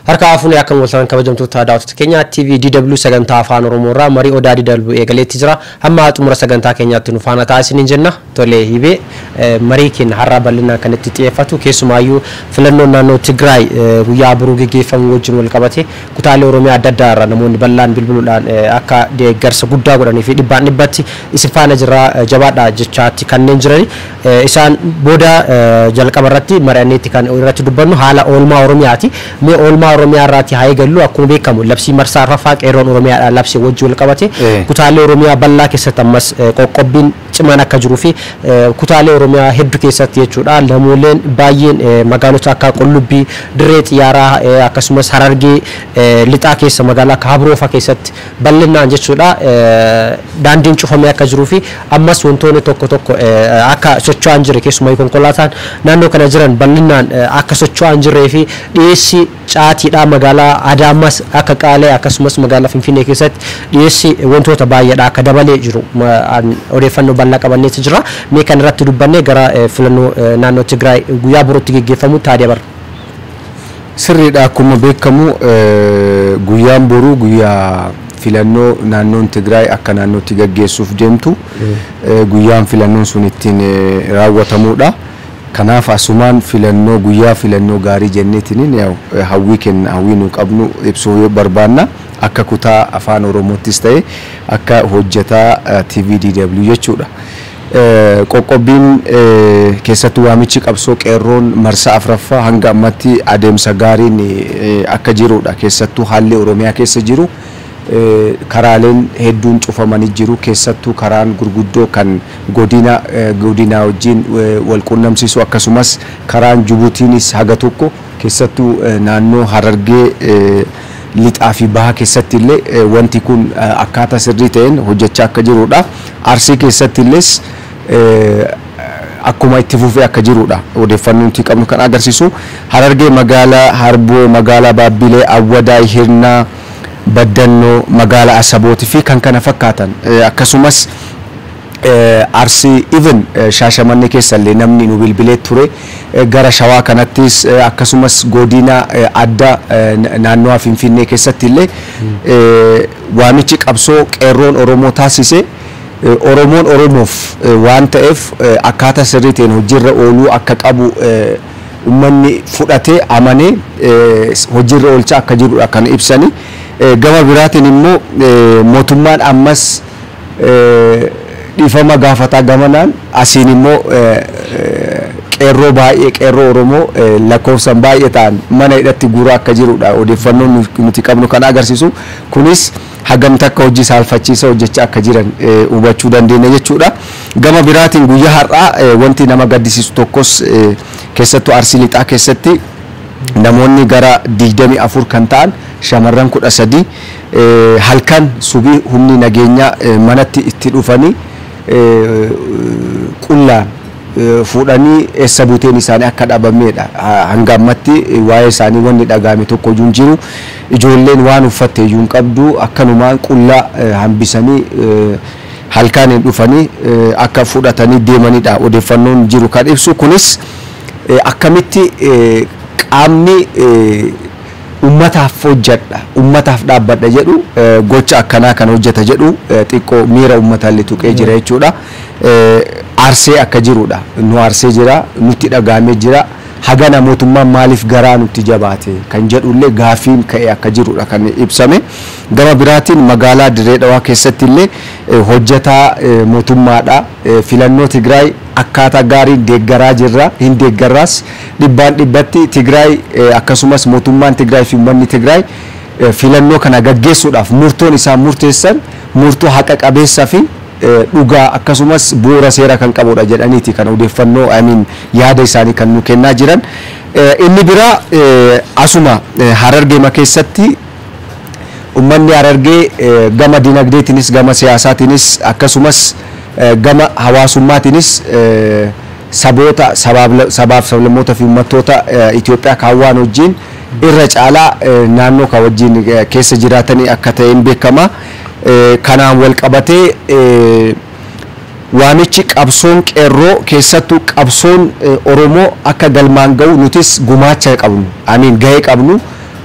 Harka fuunee akka mul'atan kabajamtoota daawwattoota keenya TV DW sagantaa afaan Oromoo irraa marii odaa DW eegaleetti jira. Hamma xumura sagantaa keenyaatti nu faana taasisanii jenna. Tolee hibee marii keenya har'aa bal'inaan kan itti xiyyeeffatu keessumaayyuu filannoon naannoo Tigraay guyyaa boruu geggeeffamu wajjin wal qabate kutaalee Oromiyaa adda addaa irraa namoonni bal'aan bilbiluudhaan akka deeggarsa guddaa godhanii fi dhibbaan dhibbatti isin faana jirra jabaadha jechaatti kanneen jirani. Isaan booda jalqaba irratti mari'anneetti kan irratti dubbannu haala oolmaa Oromiyaati. Mee oolmaa Oromiyaa irraati haa eegallu akkuma beekamu labsii marsaa arfaffaa qeerroon Oromiyaadhaan labsii wajjin wal qabate kutaalee Oromiyaa bal'aa keessatti ammas qoqqobbiin cimaan akka jiruu fi kutaalee Oromiyaa hedduu keessatti jechuudha lamooleen baay'een magaalota akka Qullubbii, Dirree Xiyyaaraa akkasumas Harargee lixaa keessa magaalaa akka Habroofa keessatti bal'inaan jechuudha daandiin cufamee akka jiruu fi ammas wantoonni tokko tokko akka socho'aa hin jirre keessumaa konkolaataan naannoo kana jiran bal'inaan akka socho'aa hin jirree fi dhiyeessi caatiidha magaalaa Adaamas akka Qaalee akkasumas magaalaa Finfinnee keessatti dhiyeessi wantoota baay'eedha akka dabalee jiru odeeffannoo bal'aa qabanneeti jira. Mee kan irratti dubbannee gara filannoo naannoo Tigraay guyyaa borootti geggeeffamu taadee bara. Sirriidha akkuma beekamu guyyaan boruu guyyaa filannoo naannoon Tigraay akka naannootti gaggeessuuf deemtu guyyaan filannoon sun ittiin raawwatamudha. Kanaaf asumaan filannoo guyyaa filannoo gaarii jenneetiin hawwii kenna hawwii nu qabnu ibsuu barbaanna akka kutaa afaan Oromoottis ta'e akka hojjetaa TV DW jechuudha. Qoqqobbiin keessattuu waamichi qabsoo qeerroon marsaa afraffaa hanga ammatti adeemsa gaariin akka jirudha. Keessattuu haalli Oromiyaa keessa jiru karaaleen hedduun cufamanii jiru keessattuu karaan gurguddoo kan godina godinaa wajjin wal qunnamsiisu akkasumas karaan Jibuutiinis haga tokko keessattuu naannoo Harargee lixaa fi bahaa keessatti illee wanti kun akkaataa sirrii ta'een hojjechaa akka jirudha. Arsii keessatti illees akkuma itti fufee akka jirudha. Odeeffannoo nuti qabnu kan agarsiisu Harargee magaalaa Harboo, magaalaa Baabbilee, Awwadaa, Hirnaa, Baddannoo, magaalaa Asabooti fi kan kana fakkaatan akkasumas arsii even shaashamannee keessa illee namni nu bilbilee ture gara shawaa kanattis akkasumas godina adda naannoo finfinnee keessatti illee waamichi qabsoo qeerroon oromoo taasise oromoon oromoof waan ta'eef akkaataa sirrii ta'een hojiirra ooluu akka qabu ummanni fudhatee amanee hojiirra oolchaa akka jirudha kan ibsani gama biraatiin immoo mootummaan ammas dhiifama gaafataa gamanaan asiin immoo qeerroo baay'ee qeerroo oromoo lakkoofsan baay'ee ta'an mana hidhatti guuraa akka jirudha odeeffannoon nuti qabnu kan agarsiisu kunis hagamta akka hojii saalfachiisa hojjechaa akka jiran hubachuu dandeenya jechuudha gama biraatiin guyyaa har'aa wanti nama gaddisiisu tokkos keessattuu arsii lixaa keessatti namoonni gara digdamii afur kan ta'an shamarran kudha sadii halkan subii humni nageenyaa manatti itti dhufanii qullaan fuudhanii eessa buuteen isaanii akka dhabameedha. Hanga ammatti waa'ee isaanii wanni dhagahame tokko iyyuu hin jiru. Ijoolleen waan uffatte iyyuu hin qabdu akkanumaan qullaa hambisanii halkaaniin dhufanii akka fudhatanii deemanidha odeeffannoon jiru kan ibsu. Kunis akkamitti qaamni ummataaf hojjedha ummataaf dhaabbadha jedhu gocha akkanaa kan hojjeta jedhu xiqqoo miira ummataallee tuqee jira jechuudha. Arsee akka jirudha nu arsee jira nutti dhagahamee jira hagana mootummaan maaliif garaa nutti jabaate kan jedhullee gaafiin ka'e akka jirudha kan ibsame gama biraatiin magaalaa dirree dhawaa keessatti illee hojjetaa mootummaadha filannoo Tigraay akkaataa gaariin deeggaraa jirra hin deeggarraas dhibbaan dhibbatti Tigraay akkasumas mootummaan Tigraay fi uummanni Tigraay filannoo kana gaggeessuudhaaf murtoon isaan murteessan murtoo haqa qabeessaa fi dhugaa akkasumas bu'uura seera kan qabudha jedhaniiti kan odeeffannoo amiin yaada isaanii kan nu kennaa jiran. Inni biraa asuma harargeema keessatti uummanni harargee gama dinagdeetiinis gama siyaasaatiinis akkasumas gama hawaasummaatiinis saboota sabaaf sablammoota fi uummattoota Itoophiyaa kaawwaan wajjin irra caalaa naannoo kan wajjin keessa jiraatanii akka ta'een beekama. kanaan wal qabatee waamichi qabsoon qeerroo keessattuu qabsoon oromoo akka galmaan ga'u nutis gumaacha qabnu amiin gahee qabnu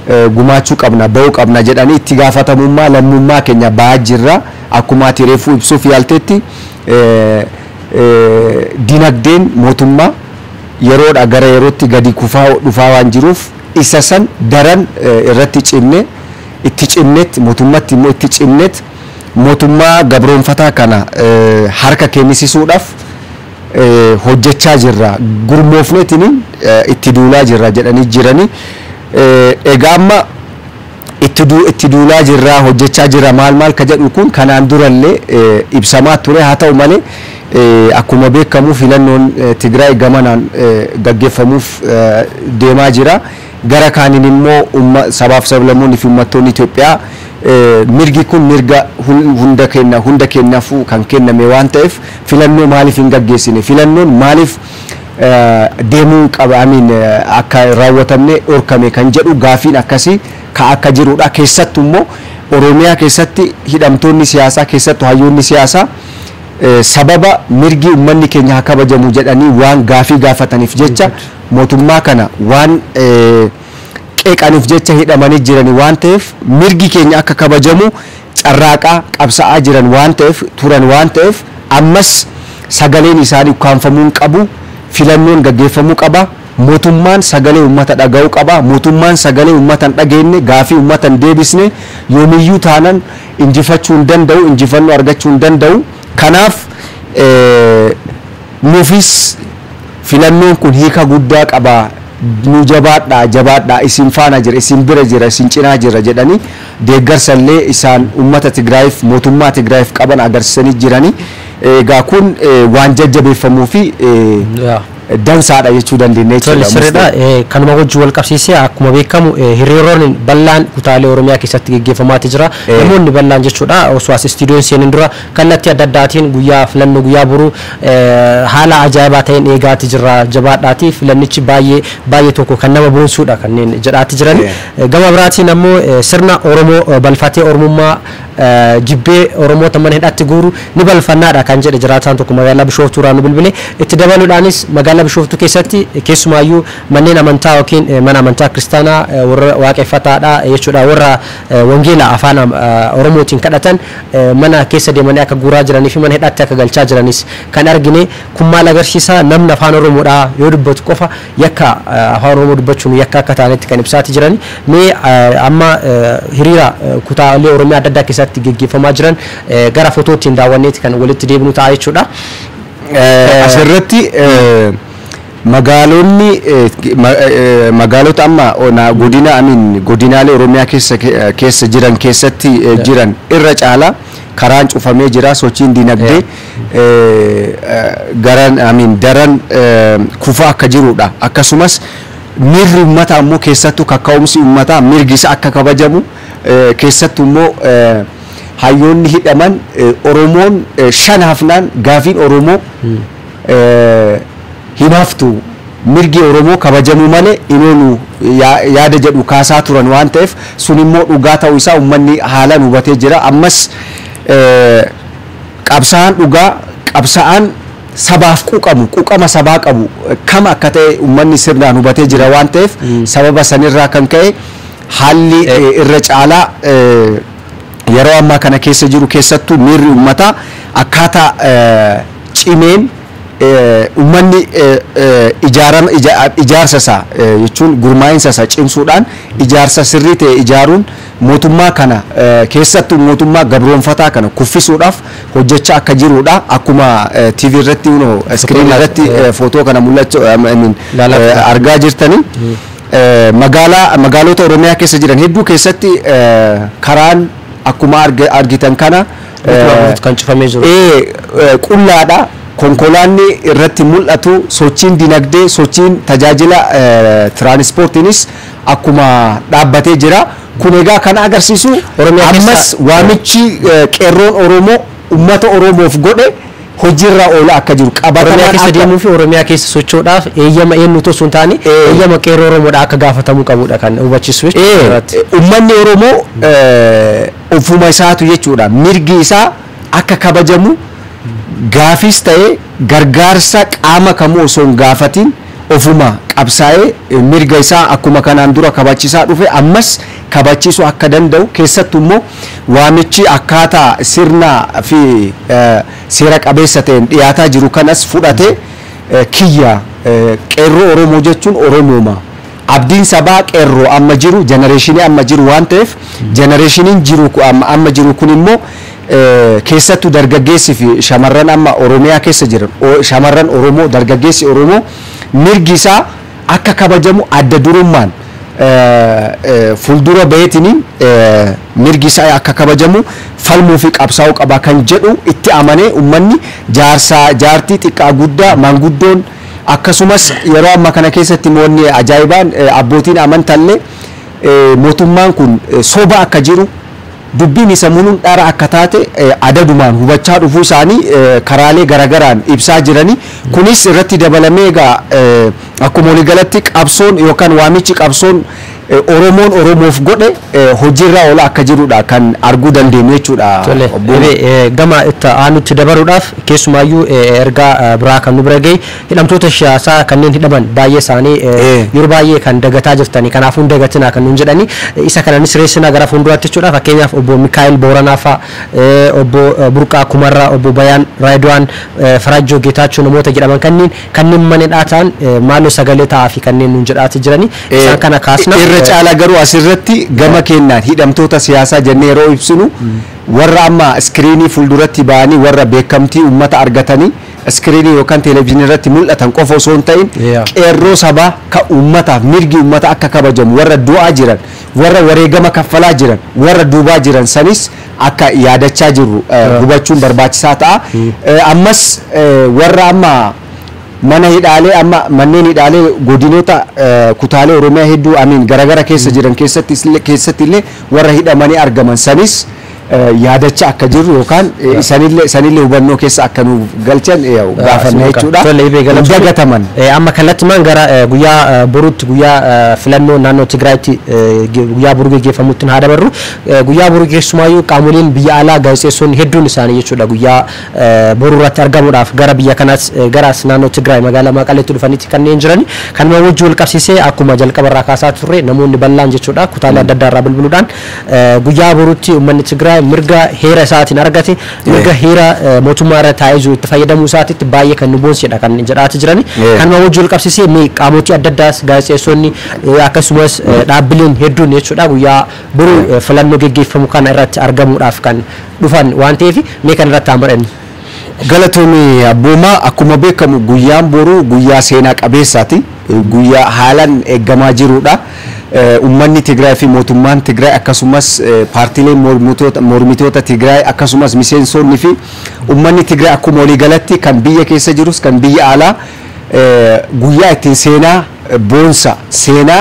eh, gumaachuu qabna ba'uu qabna jedhanii itti gaafatamummaa lammummaa keenya ba'aa jirra akkuma ati reefuu ibsuuf yaaltetti eh, eh, dinagdeen mootummaa yeroodha gara yerootti gadi kufaa dhufaa waan jiruuf isa san daran eh, irratti cimne itti cimnetti mootummatti immoo itti cimnetti mootummaa gabroonfataa kana eh, harka kennisiisuudhaaf eh, hojjechaa jirra gurmoofneetiin itti duulaa jirra jedhanii jiranii Eh, egaa amma itti duu- itti duulaa jirra hojjechaa jirra maal maal ka jedhu kun kanaan durallee eh, ibsamaa ture haa ta'u malee eh, akkuma beekamu filannoon eh, Tigraay gamanaan eh, gaggeeffamuuf eh, deemaa jira gara kaaniin immoo umma sabaaf sablammoonni fi uummattoonni Itoophiyaa eh, mirgi kun mirga hun- hunda kenna hunda kennaafuu kan kenname waan ta'eef filannoo maaliif hin gaggeessine filannoon maaliif eh, deemuu qaba amiin akka hin raawwatamne dhorkame kan jedhu gaafiin akkasii ka akka jirudha keessattu immoo oromiyaa keessatti hidhamtoonni siyaasaa keessattu hayyoonni siyaasaa eh, sababa mirgi uummanni keenya haa kabajamu jedhanii waan gaafii gaafataniif jecha mootummaa kana waan eh, qeeqaniif jecha hidhamanii jiran waan ta'eef mirgi keenya akka kabajamu carraaqaa qabsa'aa jiran waan ta'eef turan waan ta'eef ammas sagaleen isaanii ukkaanfamuu hin qabu filannoon gaggeeffamuu qaba mootummaan sagalee uummata dhaga'uu qaba mootummaan sagalee uummata hin dhageenye gaafii uummata hin deebisne yoomiyyuu taanan injifachuu hin danda'u injifannoo argachuu hin danda'u kanaaf eh, nuufis filannoon kun hiika guddaa qaba nu jabaadhaa jabaadhaa isin faana jira isin bira jira isin cinaa jira jedhanii deeggarsallee isaan ummata Tigraayiif mootummaa Tigraayiif qaban agarsiisanii jiranii egaa kun eh, waan jajjabeeffamuu fi eh, Yaa. dansaadha jechuu dandeenya Tole jechuudha. sirriidha. Eh, Kanuma wajjin wal qabsiisee akkuma beekamu eh, hiriiroon bal'aan kutaalee Oromiyaa keessatti gaggeeffamaati jira. Eh. Namoonni bal'aan jechuudha osoo as istiidiyoon seenin dura kallattii adda addaatiin guyyaa filannoo guyyaa boruu eh, haala ajaa'ibaa ta'een eegaati jira jabaadhaati filannichi baay'ee baay'ee tokko kan nama boonsuudha kanneen jedhaati jiran. Eh. Eh, Gama biraatiin ammoo eh, sirna Oromoo eh, balfatee Oromummaa eh, jibbee Oromoota mana hidhaatti guuru ni balfannaadha kan jedhe jiraataan tokko magaalaa Bishooftuu irraa nu bilbile itti dabaluudhaanis magaalaa Bishooftuu keessatti eh, keessumaayyuu manneen amantaa yookiin eh, mana amantaa kiristaanaa eh, warra waaqeffataadha eh, jechuudha warra eh, wangeela afaan am- eh, Oromootiin kadhatan eh, mana keessa deemanii akka guuraa jiranii fi mana hidhaatti akka galchaa jiranis kan argine kun maal agarsiisa namni afaan Oromoodha yoo dubbatu qofa yakka eh, afaan Oromoo dubbachuun yakka akka taanetti kan ibsaati jiran mee eh, amma eh, hiriira eh, kutaalee Oromiyaa adda addaa keessatti gaggeeffamaa jiran eh, gara footootiin daawwanneeti kan walitti deebinu ta'a jechuudha. Eh, asirratti eh, magaalonni eh, ma- eh, magaalota amma ona godina amin godinaalee oromiyaa keessa ke- keessa jiran keessatti eh, jiran irra caala karaan cufamee jira sochiin dinagdee eh, eh, garan amin daran eh, kufaa akka jirudha akkasumas mirri ummata ammoo keessattuu kaka'umsi ummataa mirgi isa akka kabajamu eh, keessattuu immoo eh, hayyoonni hidhaman eh, oromoon eh, shan hafnaan gaafiin oromoo eh, hin haftu mirgi oromoo kabajamuu malee inoonu yaa- yaada jedhu kaasaa turan waan ta'eef sun immoo dhugaa ta'uu isaa ummanni haalaan hubatee jira ammas eh, qabsa'aan dhugaa qabsa'aan sabaaf quuqamu quuqama sabaa qabu eh, kam akka ta'e ummanni sirnaan hubatee jira waan ta'eef sababa sanirraa kan ka'e haalli eh, irra caalaa eh, yeroo ammaa kana keessa jiru keessattuu miirri uummataa akkaataa eh, cimeen eh, uummanni eh, eh, ijaarama ija- ijaarsa isaa eh, jechuun gurmaa'insa isaa cimsuudhaan ijaarsa sirrii ta'e ijaaruun mootummaa kana eh, keessattuu mootummaa gabroonfataa kana kuffisuudhaaf hojjechaa akka jirudha akkuma eh, TV irratti uno iskiriin irratti eh, footoo kana mul'achuu I mean, Ilaalaa eh, turre. argaa jirtanii eh, magaalaa magaalota oromiyaa keessa jiran hedduu keessatti eh, karaan akkuma arga- argitan kana eh, kan cufamee jiru. ee, eh, qullaadha konkolaanni irratti mul'atu sochiin dinagdee sochiin tajaajila eh, tiraanispoortiinis akkuma dhaabbatee jira kun egaa kan agarsiisu Oromiyaa keessa- ammas waamichi eh, qeerroon oromoo ummata oromoof godhe hojiirra oola akka jiru Oromiyaa qabatamaan keessa akka- deemuu fi Oromiyaa keessa socho'uudhaaf eeyyama eenyu osoo hin taane Eh. eeyyama qeerroo Oromoodha akka gaafatamuu qabudha kan hubachiisu jechuudha. Ee, irratti. ummanni oromoo eh, ofuma isaatu jechuudha mirgi isaa akka kabajamu gaafis ta'e gargaarsa qaama kamuu osoo hin gaafatin ofuma qabsaa'ee eh, mirga isaa akkuma kanaan dura kabachiisaa dhufe ammas kabachiisuu akka danda'u keessattuu immoo waamichi akkaataa sirnaa fi eh, seera qabeessa ta'een dhiyaataa jiru kanas fudhatee eh, kiyya eh, qeerroo oromoo jechuun oromooma abdiin sabaa qeerroo amma jiru jenereeshinii amma jiru waan ta'eef jenereeshiniin jiru ku- amma amma jiru kun immoo eh, keessattuu dargaggeessi fi shamarran amma oromiyaa keessa jiran o- shamarran oromoo dargaggeessi oromoo mirgi isaa akka kabajamu adda durummaan eh, eh, fuuldura baheetiniin eh, mirgi isaa akka kabajamu falmuu fi qabsaa'uu qaba kan jedhu itti amanee ummanni jaarsaa jaartii xiqqaa guddaa maanguddoon akkasumas yeroo amma kana keessatti moonni ajaa'ibaan eh, abbootiin amantaallee eh, mootummaan kun eh, soba akka jiru dubbiin isa munuun dhara akka taate eh, adadumaan hubachaa dhufuu isaanii eh, karaalee garagaraan ibsaa jiranii kunis irratti dabalamee egaa eh, akkuma waliigalatti qabsoon yookaan waamichi qabsoon eh, oromoon oromoof godhe eh, hojiirra oola akka jirudha kan arguu dandeenyu jechuudha. Tole, obbo- ebe, eh, gama itti aanutti dabaruudhaaf keessumaayyuu eh, ergaa eh, biraa kan nu bira gahe hidhamtoota siyaasaa kanneen hidhaman baay'ee isaanii eh, Eh. yeroo baay'ee kan dagataa jirtanii kanaafuu hin dagatinaa kan nuun jedhani Eh, isa kananis reessinaa gara fuulduraatti jechuudha fakkeenyaaf obbo Mikaa'el Booranaa fa'a eh, obbo eh, Burqaa Kumarraa obbo Bayaan Raayidwaan eh, Farajjoo Geetaachoo namoota jedhaman kanneen kanneen mana dhaataan eh, maaloo sagalee ta'aa fi kanneen nuun jedhaati jirani isaan kana kaasna irra eh, caalaa garuu asirratti gama keenyaan hidhamtoota siyaasaa jennee yeroo ibsinu warra amma iskiriinii fuulduratti ba'anii warra beekamtii uummata argatanii iskiriinii yookaan televezyiinii irratti mul'atan qofa osoo hin ta'in Yeah. qeerroo sabaa ka uummataaf mirgi uummata akka kabajamu warra du'aa jiran warra wareegama kaffalaa jiran warra duubaa jiran sanis akka yaadachaa jirru eh, hubachuun barbaachisaa ta'a Eh, ammas eh, warra amma mana hidhaalee amma manneen hidhaalee godinoota eh, kutaalee oromiyaa hedduu amiin garagara keessa jiran keessatti keessatti illee warra hidhamanii argaman sanis eh, yaadachaa akka jirru yookaan eh, isanillee isanillee hubannoo keessa akka nu galchan eh, gaafanna jechuudha Tole, ibee Hin galatoomii. dagataman Eh, amma kallattimaan gara eh, guyyaa eh, boruutti guyyaa eh, filannoo naannoo Tigraayitti eh, ge- guyyaa boruu gaggeeffamutti haa dabarru Eh, guyyaa boruu keessumaayyuu qaamoleen biyya alaa gaazexeessonni hedduun isaanii jechuudha guyyaa eh, boruu irratti argamuudhaaf gara biyya kanaas eh, garas naannoo Tigraay magaalaa Maqaleetti dhufanitti kanneen jirani kanuma wajji wal qabsiisee akkuma jalqaba irraa kaasaa turre namoonni bal'aan jechuudha kutaalee adda addaa irraa bilbiluudhaan eh, guyyaa boruutti uummanni Tigraay mirga heera isaatiin argate mirga heera eh, mootummaa irra taa'ee jiru itti fayyadamuu isaatitti baay'ee kan nu boonsedha kan jedhaati jirani Yeah. kanuma wajji wal qabsiisee mee qaamotii adda addaas gaazexeessonni eh, akkasumas eh, dhaabbileen hedduun jechuudha guyyaa boruu eh, filannoo geggeeffamu kana irratti argamuudhaaf kan dhufan waan ta'eef mee kan irratti hamadhan galatoomii abboomaa akkuma beekamu guyyaan boruu guyyaa seenaa qabeessaati Eh, guyyaa haalaan eeggamaa jirudha Eh, ummanni Tigraay fi mootummaan Tigraay akkasumas eh, paartiileen mormitoota mormitoota Tigraay akkasumas miseensonni fi ummanni Tigraay akkuma waliigalatti kan biyya keessa jirus kan biyya alaa eh, guyyaa ittiin seenaa eh, boonsa seenaa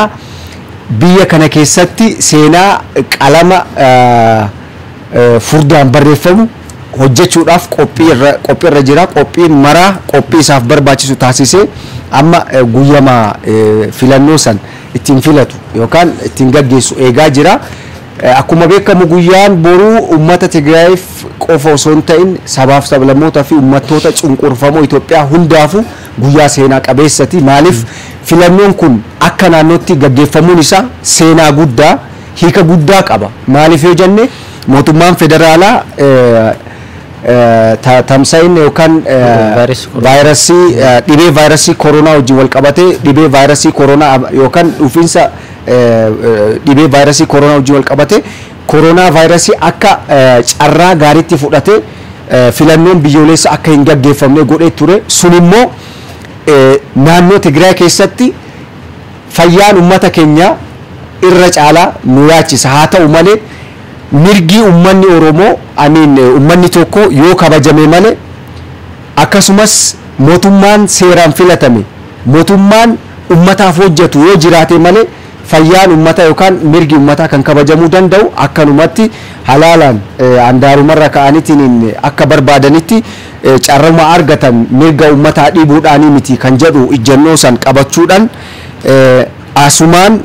biyya kana keessatti seenaa qalama eh, eh, furdaan barreeffamu hojjechuudhaaf qophii irra qophii irra jira qophiin maraa qophii isaaf barbaachisu taasisee amma eh, guyyama eh, filannoo san ittiin filatu yookaan ittiin gaggeessu eegaa jira. Eh, Akkuma beekamu guyyaan boruu uummata Tigraayiif qofa osoo hin ta'in sabaaf sablammootaa fi uummattoota cunqurfamoo Itoophiyaa hundaafu guyyaa seenaa qabeessati. Maaliif filannoon kun akka naannootti gaggeeffamuun isaa seenaa guddaa hiika guddaa qaba. Maaliif yoo jenne mootummaan federaalaa eh, eh, ta- tamsa'inni yookaan eh, Vaayirasii koronaa. vaayirasii eh, dhibee vaayirasii koronaa wajjin wal qabatee dhibee vaayirasii koronaa ab- yookaan dhufiinsa eh, eh, dhibee vaayirasii koronaa wajjin wal qabatee koronaa vaayirasii akka eh, carraa gaariitti fudhatee eh, filannoon biyyoolessa akka hin gaggeeffamne godhee ture sun immoo eh, naannoo Tigraay keessatti fayyaan uummata keenya irra caalaa nu yaachisa haa ta'u malee mirgi uummanni Oromoo amiin uummanni tokko yoo kabajame malee akkasumas mootummaan seeraan filatame mootummaan ummataaf hojjetu yoo jiraate malee fayyaan ummata yookaan mirgi ummataa kan kabajamuu danda'u akkanumatti halaalaan eh, handaarumarra ka'aniitiin akka barbaadanitti eh, carruma argatan mirga ummataa dhiibuudhaanii miti kan jedhu ijjannoo san qabachuudhaan eh, asumaan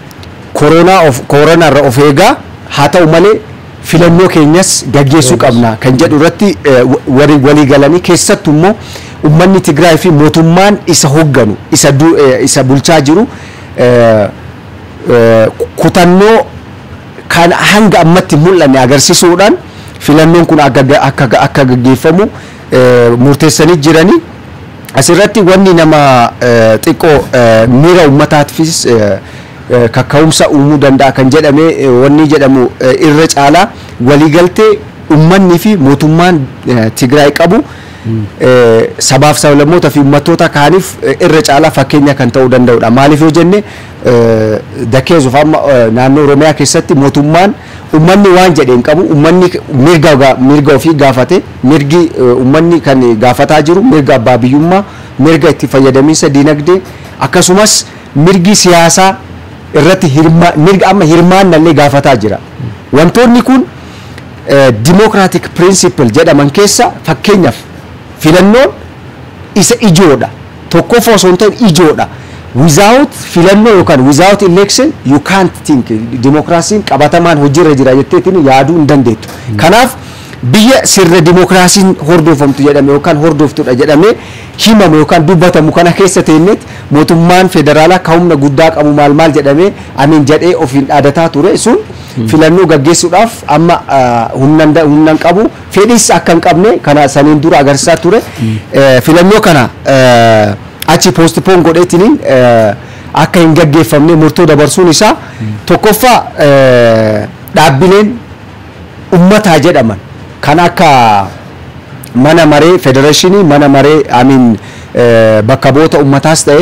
koronaa of koronaa irra of eegaa haa ta'u malee filannoo keenyas gaggeessuu qabna kan jedhu irratti eh, wa- walii walii galanii keessattuu immoo ummanni Tigraay fi mootummaan isa hoogganu isa du- eh, isa bulchaa jiru eh, eh, kutannoo kan hanga ammatti hin mul'anne agarsiisuudhaan filannoon kun akka ga- akka akka gaggeeffamu eh, murteessanii jiranii asirratti wanni nama eh, xiqqoo eh, miira uummataatiifis eh, eh, kakka'umsa uumuu danda'a kan jedhame eh, wanni jedhamu eh, irra caalaa waliigaltee uummanni fi mootummaan eh, Tigraay qabu eh, sabaaf sablammoota fi uummattoota kaaniif eh, irra caalaa fakkeenya kan ta'uu danda'udha. Maaliif yoo jenne eh, dakeessuuf amma eh, naannoo Oromiyaa keessatti mootummaan uummanni waan jedhe hin qabu uummanni mirga gaa- mirga ofii gaafate mirgi eh, uummanni kan gaafataa jiru mirga abbaa biyyummaa mirga itti fayyadamiinsa diinagdee akkasumas mirgi siyaasaa irratti hirma mirga amma hirmaannallee gaafataa jira. Wantoonni kun eh, democratic principle jedhaman keessa fakkeenyaaf filannoon isa ijoodha tokkoffaa osoo hin ta'in ijoodha without filannoo yookaan without election you can't think dimokiraasiin qabatamaan hojiirra jira jetteetiin yaaduu hin dandeettu kanaaf biyya sirna dimokiraasiin hordofamtu jedhame yookaan hordoftudha jedhamee himamu yookaan dubbatamu kana keessa teenyeet mootummaan federaalaa ka humna guddaa qabu maal maal jedhamee amiin jedhee ofiin dhaadataa ture sun filannoo gaggeessuudhaaf amma ah, humnan da- humnan qabu fedhis akka hin qabne kana saniin dura agarsiisaa ture Eh, filannoo kana eh, achi postpone godheetiniin eh, akka hin gaggeeffamne murtoo dabarsuun isaa tokkoffaa eh, dhaabbileen ummataa jedhaman kan akka mana maree federeeshinii mana maree amiin bakka bu'oota ummataas ta'e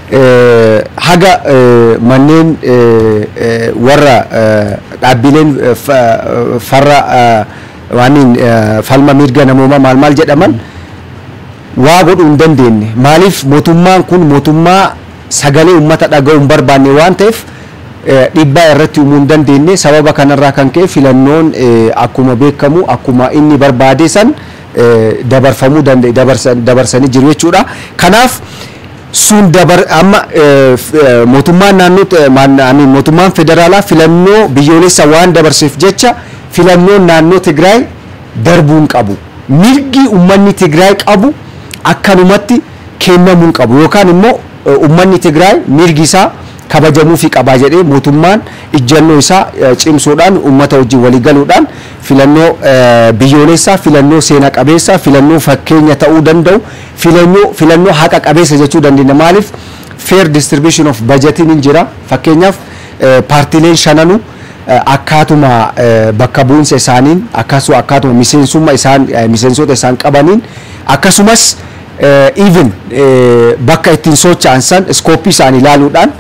eh, haga eh, manneen eh, eh, warra eh, dhaabbileen eh, fa- eh, farra eh, waaniin eh, falma mirga namoomaa maal maal jedhaman waa godhuu hin dandeenye maaliif mootummaan kun mootummaa sagalee ummata dhaga'uu hin barbaanne waan ta'eef eh, dhiibbaa irratti uumuu hin dandeenye sababa kanarraa kan ka'e filannoon eh, akkuma beekamu akkuma inni barbaade san eh, dabarfamuu danda'e dabarsan- dabarsanii jiru jechuudha kanaaf sun dabar amma eh, f- eh, mootummaan naannoo eh, maan- I mean, mootummaan federaalaa filannoo biyyoolessa waan dabarseef jecha filannoon naannoo Tigraay darbuu hin qabu mirgi ummanni Tigraay qabu akkanumatti kennamuu hin qabu yookaan immoo eh, ummanni Tigraay mirgi isaa kabajamuufi qabaa jedhee mootummaan ijjannoo isaa eh, cimsuudhaan ummata wajjin walii galuudhaan filannoo eh, biyyoolessaa filannoo seena qabeessaa filannoo fakkeenya ta'uu danda'u filannoo filannoo haqa qabeessa jechuu dandeenya maaliif fair distribution of budgetiin hin jira fakkeenyaaf eh, paartileen shananuu eh, akkaatuma eh, bakka bu'insa isaaniin akkasuma akkaatuma miseensummaa isaan eh, miseensota isaan qabaniin akkasumas eh, even eh, bakka ittiin socho'an san iskooppii isaanii ilaaluudhaan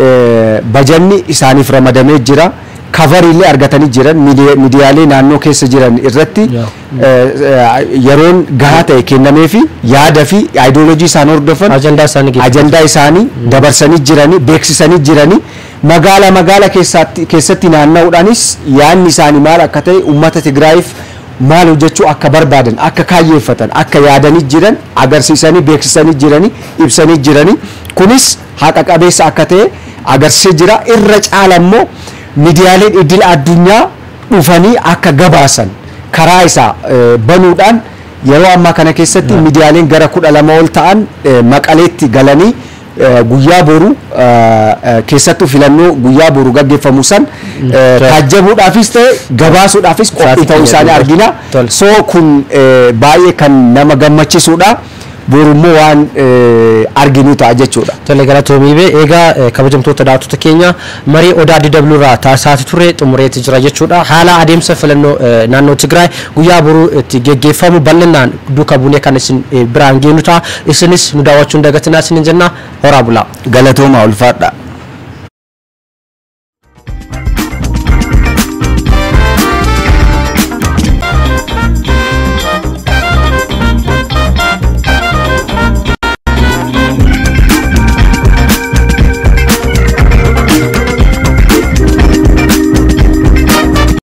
eh, bajanni isaaniif ramadamee jira kavarii illee argatanii jiran miidiya- miidiyaalee naannoo keessa jiran irratti Yeah. eh, eh, yeroon gahaa ta'e kennamee fi yaada fi aayidooloojii isaan hordofan ajandaa isaanii geeddaru. ajandaa isaanii dabarsanii jiranii beeksisanii jiranii magaala magaala keessatti keessatti naanna'uudhaanis yaanni isaanii maal akka ta'e ummata Tigraayiif maal hojjechuu akka barbaadan akka kaayyeeffatan akka yaadanii jiran agarsiisanii beeksisanii jiranii ibsanii jiranii kunis haqa qabeessa akka ta'e agarsiisee jira irra caala immoo miidiyaaleen idil addunyaa dhufanii akka gabaasan karaa isaa eh, banuudhaan yeroo ammaa kana keessatti miidiyaaleen gara kudha lama ol ta'an eh, maqaleetti galanii eh, guyyaa boru eh, eh, keessattuu filannoo guyyaa boru gaggeeffamu san eh, taajjabuudhaafis ta'e gabaasuudhaafis qophii Sa'aatii ta'uu isaanii keenya argina Tole. soo kun eh, baay'ee kan nama gammachiisudha borummoo waan eh, arginu ta'a jechuudha. Tole galatoomii bee egaa eh, kabajamtoota daawwattoota keenya marii odaa DW irraa taasisaa ture xumureetti jira jechuudha. Haala adeemsa filannoo eh, naannoo Tigraay guyyaa boruu itti geggeeffamu bal'inaan duuka buunee kan isin eh, biraan geenu ta'a. Isinis nu daawwachuu hin dagatinaa isinin jenna horaa bulaa. Galatooma ulfaadha.